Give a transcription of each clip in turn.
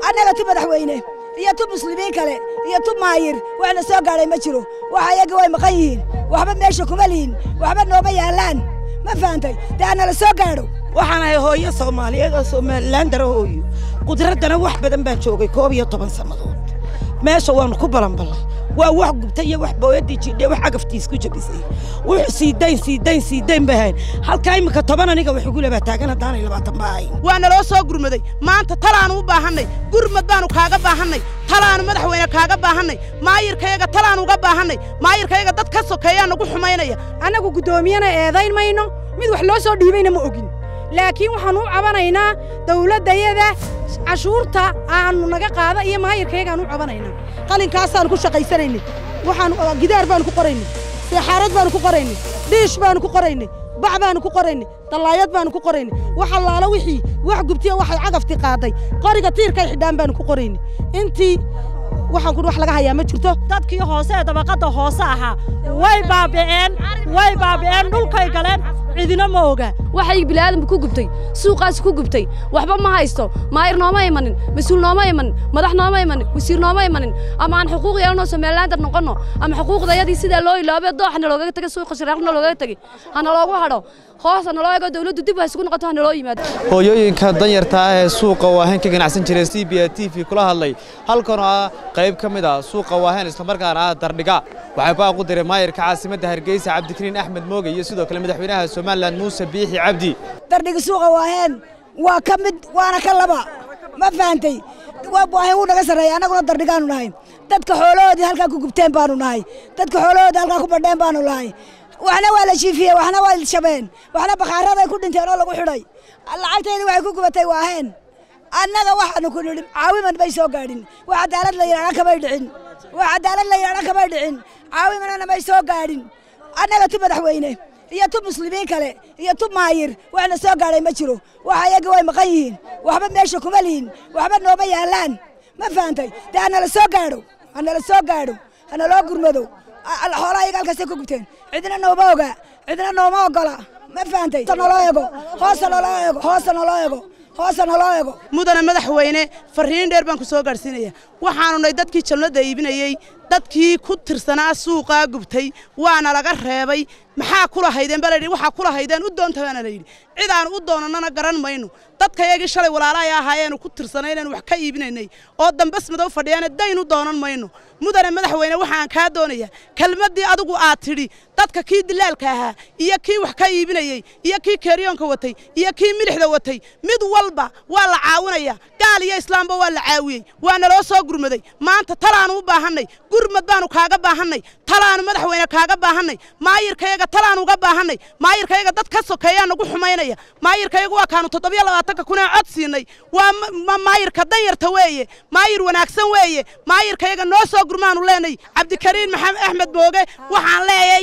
annaga tu madaxweyne iyo tu muslimiin kale iyo tu maayir waxna soo gaadhay ma jiro waxa iyaga way maqan yihiin waxba meesha kuma lihin waxba nooma yaallaan ma fahantay dee hanala soo gaadho waxaan ahay hooyo soomaaliyeed oo somalilan dara hooyo qudraddana wax badan baan joogay koob iyo toban sannadood meesha waannu ku balanballay waa wax gubtay iyo wax booyaddii jidhe wax cagaftiis ku jabisay wuxuu siidayn siidayn siidayn bay ahayn halkaa iminka toban aniga wax igu labaa taagan haddaanay labaatan ba ahayn waa naloo soo gurmaday maanta talaanu u baahannay gurmad baanu kaaga baahannay talaanu madaxweyne kaaga baahannay maayirkayaga talaanu uga baahannay maayirkayaga dad ka sokeeyaa nagu xumaynaya annagu guddoomiyana eedayn mayno mid wax loo soo dhiibayna ma ogin laakiin waxaan u cabanaynaa dawladdayada cashuurta aanu naga qaada iyo maayirkayagaan u cabanaynaa qalinkaasaan ku shaqaysanaynay waxaan gidaar baanu ku qoraynay seexaarad baanu ku qoraynay dhiish baanu ku qoraynay bac baanu ku qoraynay dallaayad baanu ku qoraynay wax allaala wixii wax gubtiyo waxay cagafti qaaday qoriga tiirkay xidhaan baanu ku qoraynay intii waxaan ku wax laga hayaa ma jirto dadkii hoose ee dabaqadda hoose ahaa way baabi'een way baabi'een dhulkay galeen cidina ma oga waxay bini'aadamku ku gubtay suuqaas ku gubtay waxba ma haysto maayir nooma imanin mas-uul nooma imanin madax nooma imanin wasiir nooma imanin ama aan xuquuq yeelanoo somalilaandar noqonno ama xuquuqdayadii sidaa loo iloobe dooxna loogaga tegay suuqa shiraaqna loogaga tegay hana loogu hadho hoos hana loo ego dawladdu dib ha isugu noqoto hana loo yimaado hooyooyinka danyarta ah ee suuqa waahen ka ganacsan jiray c b a t v kula hadlay halkanoo ah qayb ka mid ah suuqa waahen islamarkaana ah dardhiga waxay baaq u diray maayirka caasimadda hargeysa cabdikariin axmed mooge iyo sidoo kale madaxweynaha somalilan muuse biixi cabdi dardhiga suuqa waaheen waa ka mid waana ka laba ma fahantay waahen wuu naga sarreeya annaguna dardhigaanu nahay dadka xoolahoodii halkaa ku gubteen baanu nahay dadka xoolahoodii halkaa ku badheen baanu nahay waxna waa la jiifiyey waxna waa shabeen waxna bakhaaraday ku dhinteen oo lagu xidhay lacagteedii waxay ku gubatay waaheen annaga waxaanu ku nidhi caawiman bay soo gaadhin wax cadaalad la yidhahda kamay dhicin wax cadaalad la yidhahda kamay dhicin caawimanana may soo gaadhin annaga tu madaxweyne iyo tu muslimiin kale iyo tu maayir waxna soo gaadhay ma jiro waxa iyaga way maqan yihiin waxba meesha kuma lihin waxba nooma yaallaan ma fahantay dee hanala soo gaadho hanala soo gaadho hanaloo gurmado xoolaha iyaga halkaasay ku gubteen cidna nooma oga cidna nooma ogola ma fahantay naloo ego hoosa naloo ego hoosa naloo ego hoosa naloo ego mudana madaxweyne farriin dheer baan ku soo gaadhsiinaya waxaanu nahay dadkii jalnada iibinayey dadkii ku tirsanaa suuqaa gubtay waana laga reebay maxaa kula haydeen baa layidhi waxaa kula haydeen u doonta baana layidhi cid aan u doonannana garan mayno dadkayagii shalay walaalahay ahaayeenu ku tirsanay inaynu wax ka iibinaynay oo dambas madow fadhiyaana dayn u doonan mayno mudane madaxweyne waxaan kaa doonayaa kelmaddii adigu aad tidhi dadka kii dilaalka ahaa iyo kii wax ka iibinayey iyo kii keeriyoonka watay iyo kii milixda watay mid walba waa la caawinaya gaal iyo islaamba waa la caawiyey waa naloo soo gurmaday maanta talaanu u baahannay gurmad baanu kaaga baahannay talaanu madaxweyne kaaga baahannay maayirkayaga talaanu uga baahannay maayirkayaga dad ka sokeeyaa nagu xumaynaya maayirkayagu waa kaanu toddobiyo labaatanka kun ee cod siinay waa maayirka danyarta weeye maayir wanaagsan weeye maayirkayaga noo soo gurmaanu leenay cabdikariin maxamed axmed mooge waxaan leeyay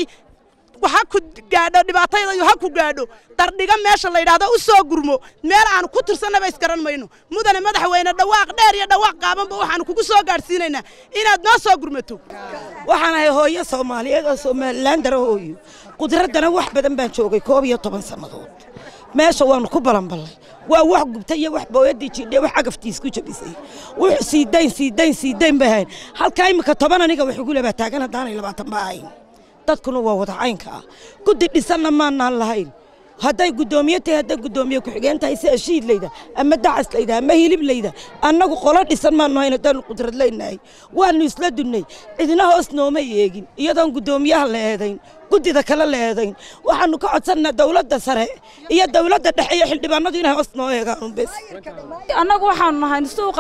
ha ku gaadho dhibaatayda ha ku gaadho dardhiga meesha la yidhaahdo u soo gurmo meel aanu ku tirsannaba isgaran mayno mudane madaxweyne dhawaaq dheer iyo dhawaaq qaabanba waxaanu kugu soo gaadhsiinaynaa inaad noo soo gurmato waxaan ahay hooyo soomaaliyeed oo somalilan dara hooyo qudraddana wax badan baan joogay koob iyo toban sannadood meesha waannu ku balanballay waa wax gubtay iyo wax booyaddii jidhe wax cagaftiis ku jabisay wuxuu siidayn siidayn siidayn bay ahayn halkaa iminka toban aniga wax igu labaa taagan haddaanay labaatan ba ahayn dadkuna waa wada caynka ah guddi dhisanna maanaan lahayn hadday guddoomiye tahay hadday guddoomiye ku-xigeen tahay si ashiid layda ama dacas layda ama hilib layda annagu qolo dhisan maanu hayn haddaanu qudrad leynahay waannu isla dunnay cidina hoos nooma eegin iyadoon guddoomiyaha la eedayn guddida kale la eedayn waxaannu ka codsannaa dawladda sare iyo dawladda dhexe iyo xildhibaanadu inay hoos noo eegaan bes annagu waxaanu nahay suuqa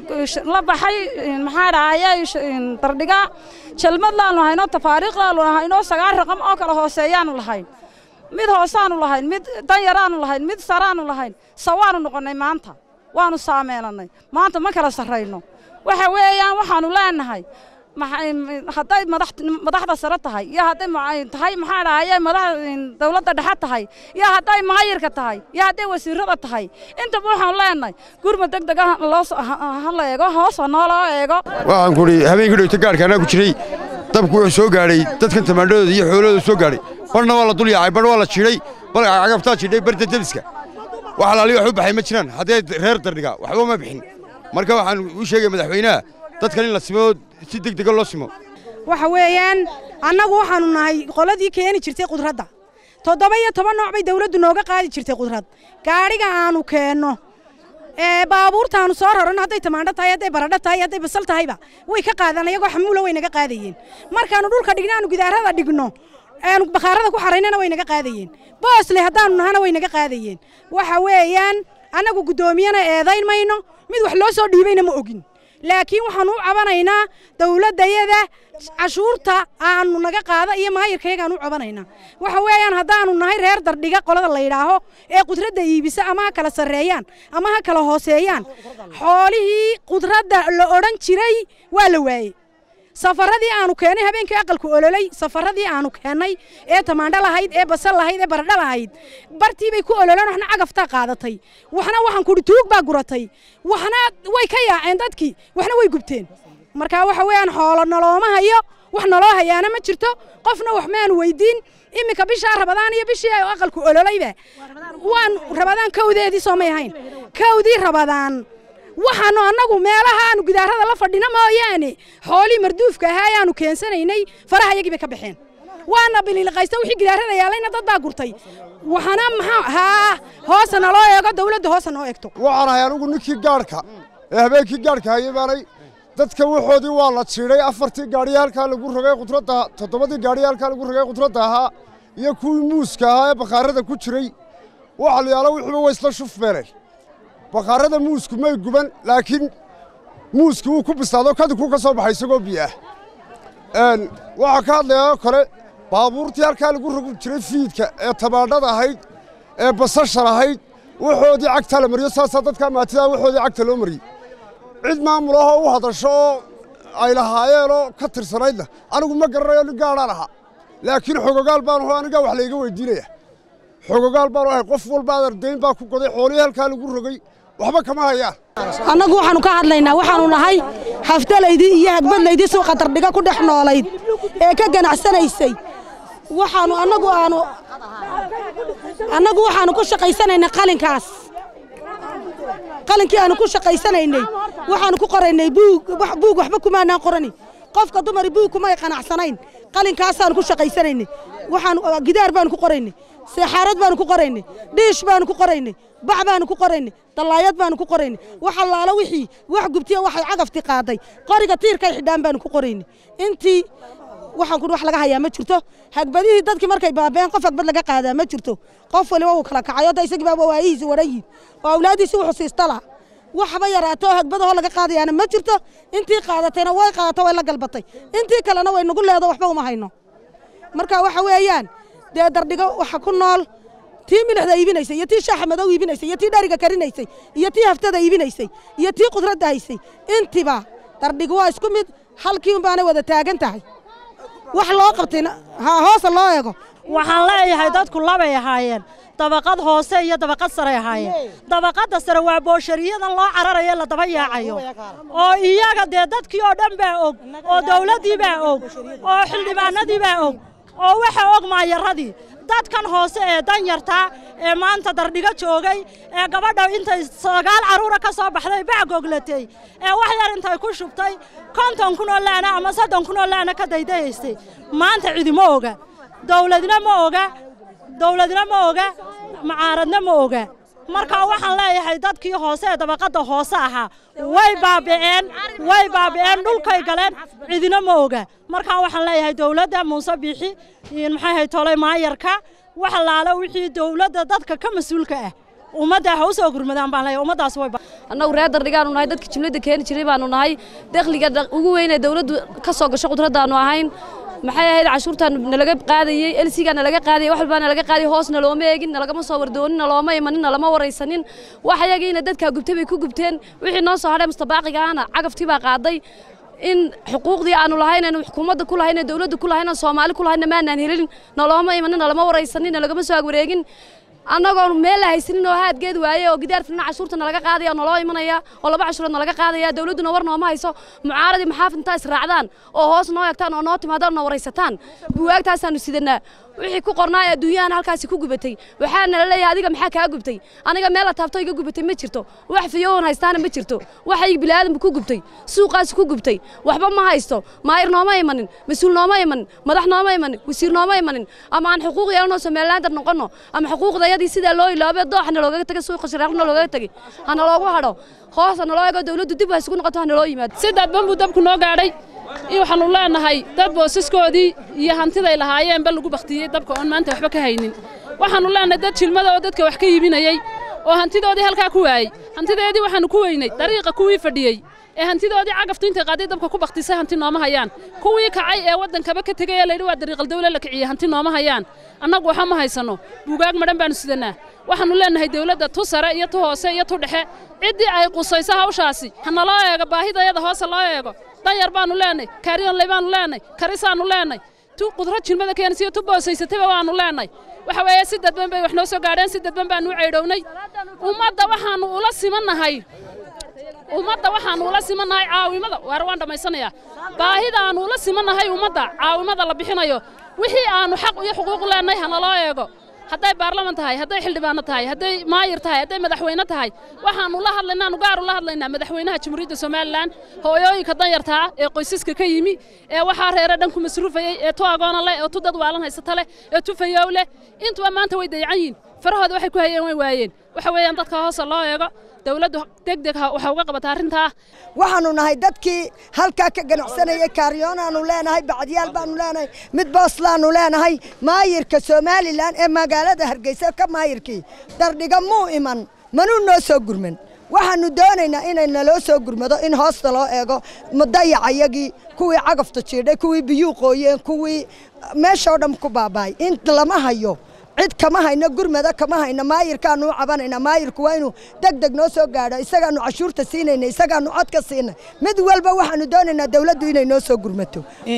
la baxay maxaa dhahayay dardhiga jalmad laanu haynoo tafaariiq laanu haynoo sagaal raqam oo kale hooseeyaanu lahayn mid hoosaanu lahayn mid danyaraanu lahayn mid saraanu lahayn sawaanu noqonnay maanta waanu saameelannay maanta ma kala sarrayno waxa weeyaan waxaanu leenahay hadday madaxda sare tahay iyo hadday tahay maxaa dhahaye madax dawladda dhexe tahay iyo hadday maayirka tahay iyo hadday wasiirada tahay intaba waxaanu leenahay gurmad deg deg ha la eego hoos ha nooloo eego waxaan kuhi habeenkii dhowta gaarka anaa ku jiray dabku wuxuu soo gaadhay dadkan tamaandhadooda iyo xoolahooda soo gaadhay barna waa la dul yaacay barna waa la jiidhay bal cagabtaa jiidhay barta debiska wax alaali wax u baxay ma jiraan haddee reer dardhiga waxba ma bixin marka waxaan u sheegaya madaxweynaha dadkan in la simo si deg dega loo simo waxa weeyaan annagu waxaanu nahay qoladii keeni jirtay qudradda toddoba iyo toban nooc bay dawladdu nooga qaadi jirtay qudrad gaadhiga aanu keenno ee baabuurtaanu soo raran hadday tamaandho tahay hadday baradho tahay hadday basal tahayba way ka qaadaan iyagoo xamuula way naga qaadayeen markaanu dhulka dhigno aanu gidaarada dhigno aanu bakhaarada ku xaraynana way naga qaadayeen boosle haddaanu nahana way naga qaadayeen waxa weeyaan annagu guddoomiyana eedayn mayno mid wax loo soo dhiibayna ma ogin laakiin waxaanu u cabanaynaa dawladdayada cashuurta aanu naga qaada iyo maayirkayagaan u cabanaynaa waxa weeyaan haddaanu nahay reer dardhiga qolada la yidhaaho ee qudradda iibisa ama ha kala sarreeyaan ama ha kala hooseeyaan xoolihii qudradda la odhan jiray waa la waayey safaradii aanu keennay habeenkii aqalku ololay safaradii aanu keennay ee tamaandho lahayd ee basal lahayd ee baradho lahayd bartii bay ku ololeen waxna cagaftaa qaadatay waxna waxaan kudhi tuug baa guratay waxna way ka yaaceen dadkii waxna way gubteen marka waxa weeyaan xoolo nolooma hayo wax naloo hayaana ma jirto qofna wax maanu weydiin iminka bishaa rabadaan iyo bishii aqalku ololayba waan rabadaan kawdeedii soomay ahayn kawdii rabadaan waxaanu annagu meelaha aanu gidaarada la fadhino mooyaane xoolii marduufka ahaa ayaanu keensanaynay faraha iyagii bay ka baxeen waana biliiliqaysta wixii gidaarada yaalayna dad baa gurtay waxana maxaa haa hoosa naloo eego dawladda hoosa noo eegto waxaan ahay anigu ninkii gaadhka ee habeenkii gaadhka hayay baanay dadka waxoodii waa la jiidhay afartii gaadhiya halkaa lagu rogay khudradda toddobadii gaadhiya halkaa lagu rogay khudradda ahaa iyo kuwii muuska ahaa ee bakhaarada ku jiray waxa la yaalo wixiiba way isla shufbeeleen bakhaarada muusku may guban laakiin muuski wuu ku bislaado kadibkuu ka soo baxay isagoo biyo ah waxaa ka hadlayaa oo kale baabuurtii halkaa lagu rogi jiray fiidka ee tamaandhada ahayd ee basashar ahayd waxoodii cagtaa la mariyo saasaa dadkaa maatidaa waxoodii cagta loo mariyey cid maamul ahoo u hadasho oo ay lahaayeenoo ka tirsanaydna anigu ma garanayo nin gaadhaan ahaa laakiin xogogaal baanu anigaa wax layga weydiinaya xogogaal baanu ahay qof walba adardayn baa ku goday xoolihii halkaa lagu rogay waxba kama hayaan annagu waxaanu ka hadlaynaa waxaanu nahay haftalaydii iyo hagbadlaydii suuqa dardhiga ku dhex noolayd ee ka ganacsanaysay waxaanu annagu aanu annagu waxaanu ku shaqaysanaynay qalinkaas qalinkii aanu ku shaqaysanaynay waxaanu ku qoraynay buug buug waxba kumaanaan qorani qofka dumari buug kumay qanacsanayn qalinkaasaanu ku shaqaysanaynay waxaanu gidaar baanu ku qoraynay seexaarad baanu ku qoraynay dhiish baanu ku qoraynay bac baanu ku qoraynay dallaayad baanu ku qoraynay wax allaala wixii wax gubtiya waxay cagafti qaaday qoriga tiirkay xidhaan baanu ku qoraynay intii waxaan ku wax laga hayaa ma jirto hagbadihii dadkii markay baabeen qof hagbad laga qaadaa ma jirto qof waliba uu kala kacayo da isagii baaba waayihiisi waran yihin oo awlaadiisii wuxuu siista laha waxba yaraato oo hagbadahoo laga qaadayaana ma jirto intii qaadatayna way qaadato way la galbatay intii kalena way nagu leedo waxba uma hayno marka waxa weeyaan dee dardhigo waxa ku nool tii milixda iibinaysay iyo tii shaaxa madow iibinaysay iyo tii dhariga karinaysay iyo tii haftada iibinaysay iyo tii qudradda haysay intiba dardhigo waa isku mid halkii unbaanay wada taagan tahay wax loo qabtayna ha hoosa loo eego waxaan leeyahay dadku labay ahaayeen dabaqad hoose iyo dabaqad saray ahaayeen dabaqadda sare waa booshariyada loo cararayo la daba yaacayo oo iyaga dee dadkii oo dhan baa og oo dawladdii baa og oo xildhibaanadii baa og oo waxa og maayaradii dadkan hoose ee danyartaa ee maanta dardhigo joogay ee gabadha intay sagaal carruura ka soo baxday bac goglatay ee wax yar intay ku shubtay konton kun oo laana ama soddon kun oo laana ka daydayaystay maanta cidima oga dawladna ma oga dawladna ma oga macaaradna ma oga markaa waxaan leeyahay dadkii hoose ee dabaqadda hoose ahaa way baabi'een way baabi'een dhulkay galeen cidina ma oga markaa waxaan leeyahay dawladda muuse biixi maxay hay tolay maayarka wax laala wixii dawladda dadka ka mas-uulka ah ummadda ha u soo gurmadaan baan leeyahay ummaddaas way annagu reer dardhigaanu nahay dadka jumladda keeni jiray baanu nahay dakhliga ugu weyn ee dawladdu ka soo gasho qudraddaanu ahayn maxay ahayd cashuurtaan nalaga qaadayey elsigaa nalaga qaadayey wax walbaa nalaga qaadayey hoos nalooma eegin nalagama soo wardoonin nalooma imanin nalama waraysanin wax ayagiina dadkaa gubtay bay ku gubteen wixii noo soo hadhay mustabaaqiga ahna cagaftii baa qaaday in xuquuqdii aanu lahayn aanu xukuumadda ku lahayn dawladda ku lahayn soomaali ku lahayn maanaan helin nalooma imanin nalama waraysanin nalagama soo agwareegin annagoon meel la haysanin oo haadgeed waaye oo gidaar filna cashuurta nalaga qaadaya oo naloo imanaya oo laba cashuurood nalaga qaadaya dawladduna war nooma hayso mucaaradii maxaafid intaa israacdaan oo hoos noo eegtaan oo noo timaadaan noo waraysataan buwaagtaasaanu sidanaa wixii ku qornaa ee adduunyahan halkaasi ku gubatay waxaana la leeyahay adiga maxaa kaa gubtay aniga meel la taabto iga gubatay ma jirto wax fiyoon haystaana ma jirto waxay bilaadanba ku gubtay suuqaasi ku gubtay waxba ma haysto maayir nooma imanin mas-uul nooma imanin madax nooma imanin wasiir nooma imanin ama aan xuquuq yeelanoo somalilaandar noqonno ama xuquuqdayadii sidaa loo iloobe dooxna loogaga tagay suuqa shiraaqna loogaga tagay hana loogu hadho hoos hana loo eego dawladdu dib ha isugu noqoto hana loo yimaado si dadban buu dabku noo gaadhay iyo waxaanu leenahay dad boosaskoodii iyo hantiday lahaayeenba lagu baktiyey dabka oon maanta waxba ka haynin waxaannu leenahay dad jilmada oo dadka wax ka iibinayey oo hantidoodii halkaa ku waayey hantideedii waxaannu ku weynay dariiqa kuwii fadhiyey ee hantidoodii cagaftu intay qaaday dabka ku baktisay hanti nooma hayaan kuwii kacay ee waddankaba ka tegay ee layidhi waa dariiqal dawle la kiciyey hanti nooma hayaan annagu waxa ma haysanno buugaag madhan baannu sidanaa waxaannu leenahay dawladda tu sare iyo tu hoose iyo tu dhexe ciddii ay qusayso hawshaasi hana loo eego baahidayada hoose loo eego danyar baannu leenahay kaariyonley baannu leenahay karisaannu leenahay tu qudro jilmada keensiyo tu boosaysatayba waannu leenahay waxa weeye si dadban bay wax noo soo gaadheen si dadban baannu u ceydhownay ummadda waxaannu ula simannahay ummadda waxaannu ula simannahay caawimada waar waan dhammaysanayaa baahida aannu ula simannahay ummadda caawimada la bixinayo wixii aannu xaq iyo xuquuq leenahay hana loo eego hadday baarlaman tahay hadday xildhibaano tahay hadday maayir tahay hadday madaxweyne tahay waxaannu la hadlaynaa aanu gaar u la hadlaynaa madaxweynaha jamhuuriyadda somalilan hooyooyinka danyartaa ee qoysaska ka yimi ee waxaa reere dhan ku masruufayey ee tu agoona leh ee tu dad waalan haysata leh ee tu fayow leh intuba maanta way dayacan yihin farahooda waxay ku hayeen way waayeen waxa weeyaan dadka hoose loo eego dawladdu degdeg waxa uga qabata arrintaa waxaannu nahay dadkii halkaa ka ganacsanayay kaariyoonaannu leenahay bacdiyaal baannu leenahay mid booslaannu leenahay maayirka somalilan ee magaalada hargeysa ka maayirkii dardhiga muu iman manuu noo soo gurman waxaannu doonaynaa inay naloo soo gurmado in hoosta loo eego dayacayagii kuwii cagafta jiidhay kuwii biyuu qooyeen kuwii meeshoo dhan ku baaba'ay in lama hayo cid kama hayno gurmada kama hayno maayirkaanu u cabanayna maayirku waa inuu deg deg noo soo gaadho isagaanu cashuurta siinayna isagaanu cod ka siinay mid walba waxaanu doonaynaa dawladdu inay noo soo gurmato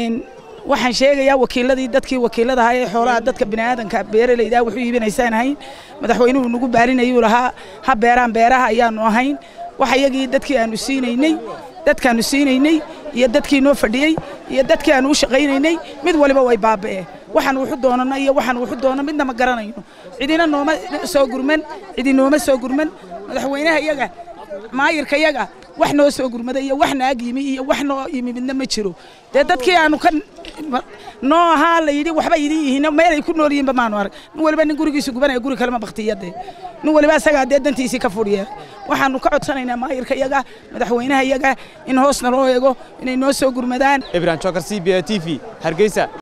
waxaan sheegayaa wakiiladii dadkii wakiilada ahaa ee xoolaha dadka bini'aadanka beeralayda wuxuu iibinaysaan ahayn madaxweynuhu nagu baarinayuu lahaa ha beeraan beeraha ayaannu ahayn wax iyagii dadkii aanu siinaynay dadkaannu siinaynay iyo dadkii noo fadhiyey iyo dadkii aanu u shaqaynaynay mid waliba way baaba'een waxaan wuxu doonana iyo waxaan wuxu doono midna ma garanayno cidina nooma soo gurman cidi nooma soo gurman madaxweynaha iyaga maayirka iyaga wax noo soo gurmada iyo wax naag yimi iyo wax noo yimi midna ma jiro dee dadkii aanu ka noo ahaa la yidhi waxba idin yihiin meelay ku nool yihiinba maanu arag nin waliba nin gurigiisu gubanaya guri kalema baktiyadee nin waliba asagaa dee dantiisii ka fudhiya waxaanu ka codsanaynaa maayirka iyaga madaxweynaha iyaga in hoosna loo eego inay noo soo gurmadaan ibrahim jokar c b a t v hargeysa